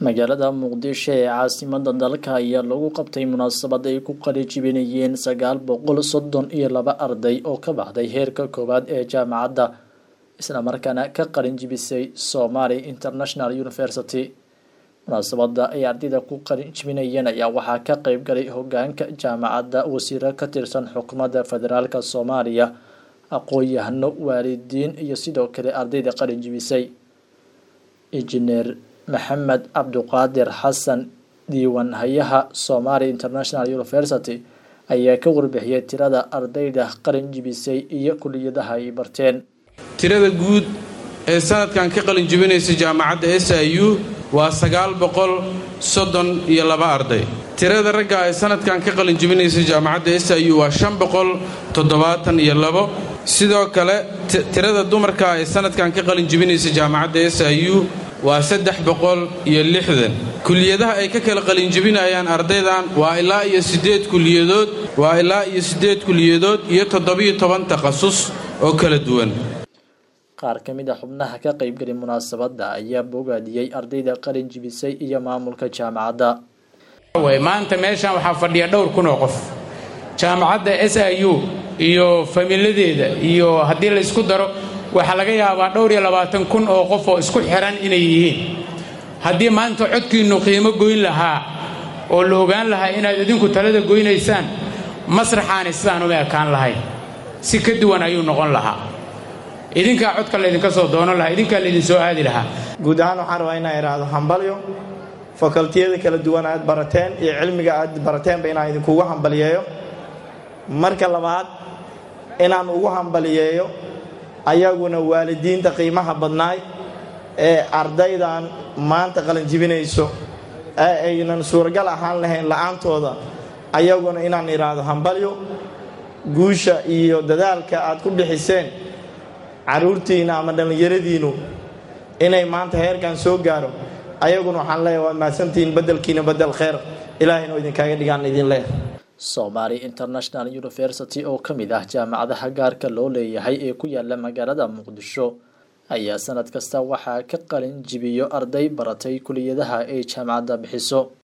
magaalada muqdisho ee caasimada dalka ayaa lagu qabtay munaasabad ay ku qalijibinayeen sagaal boqol soddon iyo laba arday oo ka baxday heerka koowaad ee jaamacadda islamarkaana ka qalinjibisay somaali international university munaasabada ay ardayda ku qalinjibinayeen ayaa waxaa ka qeyb galay hogaanka jaamacadda wasiiro ka tirsan xukuumadda federaalk soomaaliya aqoon-yahano waalidiin iyo sidoo kale ardayda qalinjibisay injineer maxamed cabduqaadir xasan diiwaan hayaha somaali international university ayaa ka warbixiyay tirada ardayda qalin jibisay iyo kuliyadaha ay barteen tirada guud ee sanadkan ka qalin jibinaysa jaamacadda s i u waa sagaal boqol soddon iyo laba arday tirada ragga ee sanadkan ka qalin jibinaysa jaamacadda s i u waa shan boqol toddobaatan iyo labo sidoo kale tirada dumarka ee sanadkan ka qalin jibinaysa jaamacadda s i u waa saddex boqol iyo lixdan kuliyadaha ay ka kala qalinjibinayaan ardaydan waa ilaa iyo siddeed kuliyadood waa ilaa iyo siddeed kuliyadood iyo toddobiyo toban takhasus oo kala duwan qaar ka mid a xubnaha ka qaybgalay munaasabadda ayaa bogaadiyey ardayda qalin jibisay iyo maamulka jaamacadda maanta meeshan waxaa fadhiya dhowr kun oo qof jaamacadda s i u iyo familadeeda iyo haddii laysku daro waxaa laga yaabaa dhowr iyo labaatan kun oo qof oo isku xihan inay yihiin haddii maanta codkiinnu qiimo goyn lahaa oo la ogaan lahaa inaad idinku talada goynaysaan masraxaani sidaan uma ekaan lahayn si ka duwan ayuu noqon lahaa idinkaa codka laydinka soo doonan lahaa idinkaa laydin soo aadi lahaa guud ahaan waxaan rabaa inaan idhaahdo hambalyo fakaltiyada kala duwan aad barateen iyo cilmiga aad barateenba inaan idinkugu hambaliyeeyo marka labaad inaan ugu hambaliyeeyo ayaguna waalidiinta qiimaha badnaay ee ardaydan maanta qalinjibinayso ee aynan suuragal ahaan lahayn la'aantooda ayaguna inaan idhaahdo hambalyo guusha iyo dadaalka aad ku bixiseen carruurtiinna ama dhallinyaradiinnu inay maanta heerkan soo gaaro ayaguna waxaan leeyahay waad mahadsantihiin beddelkiina beddel kheer ilaahayna oo idinkaaga dhigaan idin leeh somaali international university oo ka mid ah jaamacadaha gaarka loo leeyahay ee ku yaala magaalada muqdisho ayaa sanad kasta waxaa ka qalin jibiyo arday baratay kuliyadaha ay jaamacadda bixiso